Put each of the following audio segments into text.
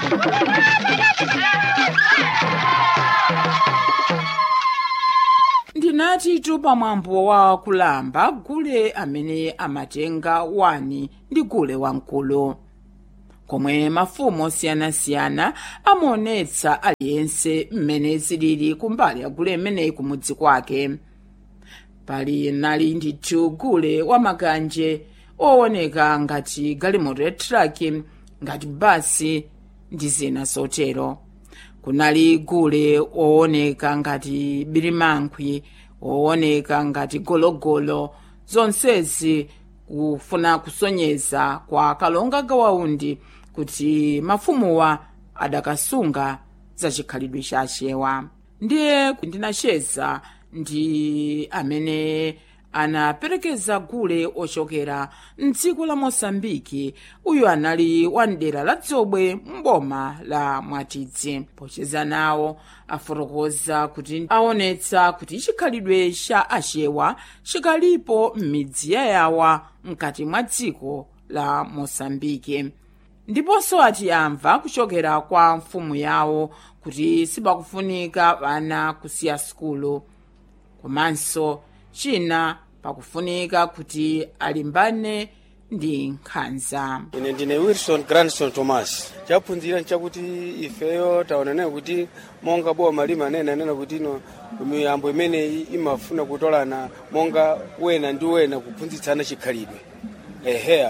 ndinati tu pamwambo wa kulamba gule amene amatenga wani ndi gule wamkulu komwe mafumu osiyanasiyana amaonetsa aliyense mmene zilili kumbali ya gule imeneyi kumudzi kwake pali nali ndithu gule wamakanje owoneka ngati galimoto ya traki ngati basi ndi zina zotero kunali gule owoneka ngati birimankhwi owoneka ngati gologolo zonsezi kufuna kusonyeza kwa kalonga gawaundi kuti mafumuwa adakasunga zachikhalidwe chachewa ndiye ndinacheza ndi amene anaperekeza gule ochokera mdziko la mosambiki uyu anali wa mdera la dzobwe mboma la mwatidzi pocheza nawo afotokoza kuti aonetsa kuti chikhalidwe cha achewa chikalipo m'midzi yayawa mkati mwa dziko la mosambiki ndiponso ati amva kuchokera kwa mfumu yawo kuti sipakufunika vana kusiya sukulu komanso china pakufunika kuti alimbane ndi nkhanza ine ndine wilson grandson thomas chaphunzira nchakuti ifeyo taonanayo kuti monga boma limanena anena kuti ino miyambo imeneyi imafuna kutolana monga wena ndi wena kuphunzitsana chikhalidwe eheya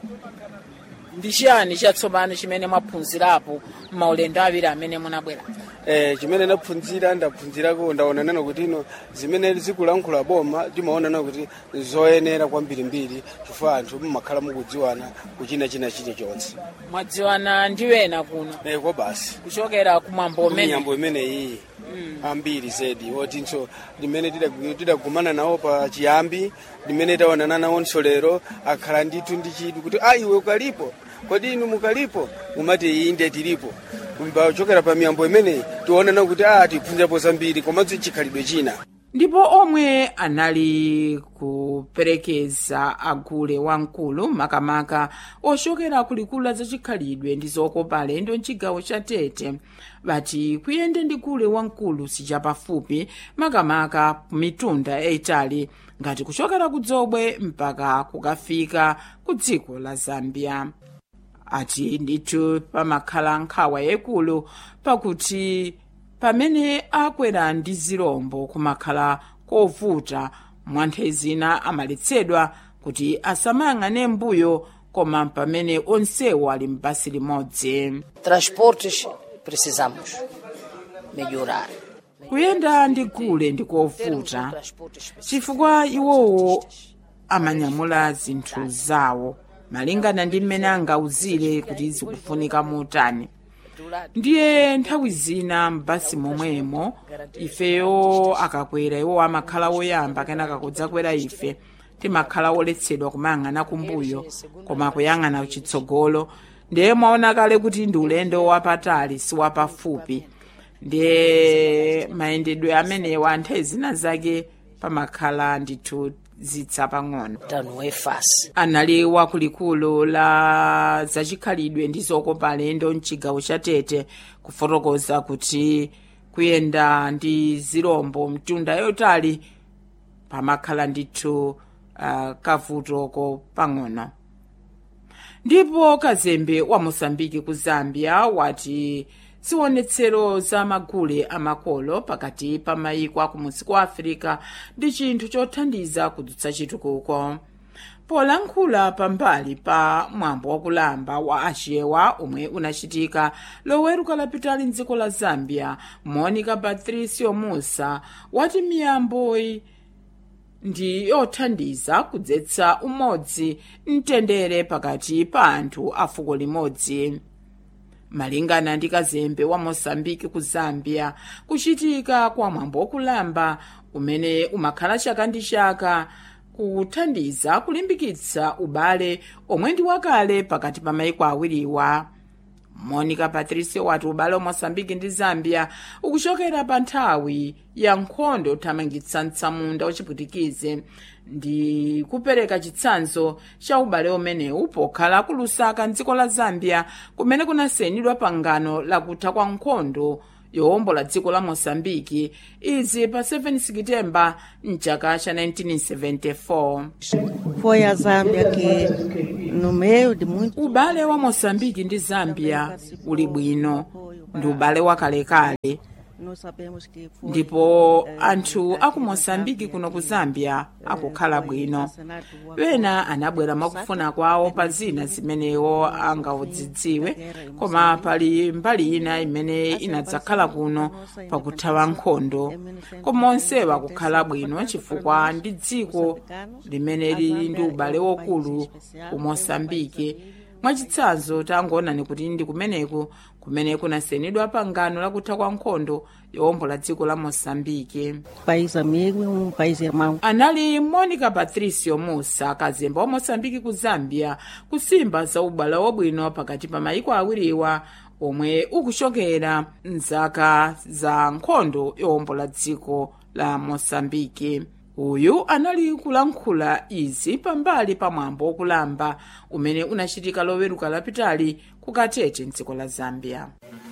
ndi chiyani chatsopano chimene mwaphunzirapo maulendo awiri amene munabwera eh, chimene ndaphunzira ndaphunzirako ndaonanana kuti ino zimene zikulankhula boma timaonana kuti zoyenera kwambirimbiri chifukwa anthu mumakhala mukudziwana kuchina china chilichonse mwadziwana ndi wena kuno eh, kwa basi kuchokera kumwambo umene miyambo imeneyi ambiri zedi wotinso limene tidagu- tidagumana nawo pa chiyambi limene taonana nawonso lero akhala ndithu ndi chidwi kuti a iwe ukalipo kodi inu mukalipo umati inde tilipo pachokera pa miyambo imeneyi tionana kuti a tiphunzirapo zambiri komanso chikhalidwe china ndipo omwe anali kuperekeza agule wamkulu makamaka ochokera kulikulu za chikhalidwe ndi zokopa alendo mchigawo cha tete bati kuyende ndi gule wamkulu sichapafupi makamaka kumitunda yayitali ngati kuchokera ku dzobwe mpaka kukafika ku dziko la zambia ati ndithu pamakhala nkhawa yaikulu pakuti pamene akwera ndi zirombo kumakhala kovuta mwanthe zina amaletsedwa kuti asamayang'ane mbuyo koma pamene onsewo ali m'basi limodzi Transportes precisamos melhorar. kuyenda ndi gule ndi kovuta chifukwa iwowo amanyamula zinthu zawo malingana ndi mmene angauzire kuti zikufunika motani ndiye nthawi zina m'basi momwemo ifeyo akakwera iwo amakhala woyamba kenaka kudzakwera ife timakhala woletsedwa kumayang'ana kumbuyo koma kuyang'ana chitsogolo ndiye mwaona kale kuti ndi ulendo wapatali si wapafupi ndiye mayendedwe amenewa nthawi zina zake pamakhala ndithu zitsa pang'ono Então não é fácil. anali wakulikulu la zachikhalidwe ndi zokopa alendo mchigawo cha tete kufotokoza kuti kuyenda ndi zirombo mtunda yotali pamakhala ndithu uh, kavutoko pang'ono ndipo kazembe wa mosambiki ku zambia wati ziwonetsero za magule amakolo pakati pa mayiko akumudzi kwa afirika ndi chinthu chothandiza kudutsa chitukuko polankhula pambali pa mwambo wakulamba wa achewa omwe unachitika loweruka lapitali mdziko la zambia monica patricio musa wati miyamboyi ndi yothandiza kudzetsa umodzi mtendere pakati pa anthu a fuko limodzi malingana ndi kazembe wa mosambiki ku zambia kuchitika kwa mwambo wakulamba umene umakhala chaka ndi chaka kuthandiza kulimbikitsa ubale omwe ndi wakale pakati pa mayiko awiriwa monica patricio wati ubale wa mosambiki ndi zambia ukuchokera pa nthawi ya nkhondo yothamangitsa mtsamunda wachipwitikize ndi kupereka chitsanzo cha ubale umenewu pokhala ku lusaka mdziko la zambia kumene kunasayinidwa pangano lakutha kwa nkhondo yowombola dziko la mosambiki izi pa 7 sekitemba mchaka cha 1974 Foi a Zâmbia que, no meio de muito ubale wa mosambiki ndi zambia uli bwino ndi ubale wakalekale nós sabemos que foi, ndipo eh, anthu eh, aku mosambiki kuno ku zambia akukhala bwino wena anabwera mwakufuna kwawo pa zina zimenewo angaudzidziwe koma pali mbali ina imene inadzakhala kuno pakuthawa nkhondo koma onsewa akukhala bwino chifukwa ndi dziko limene lili ndi ubale wokulu ku mosambiki mwachitsanzo tangoonani kuti ndi kumeneku kumene kunasayinidwa pangano lakutha kwa nkhondo yowombola dziko la mosambiki país amigo e um país irmão. anali monica patricio musa kazemba wa mosambiki ku zambia kusimba za ubale wabwino pakati pa mayiko awiriwa omwe ukuchokera mzaka za nkhondo yowombola dziko la mosambiki uyu anali kulankhula izi pambali pa mwambo wokulamba umene unachitika loweruka lapitali ku katete mdziko la zambia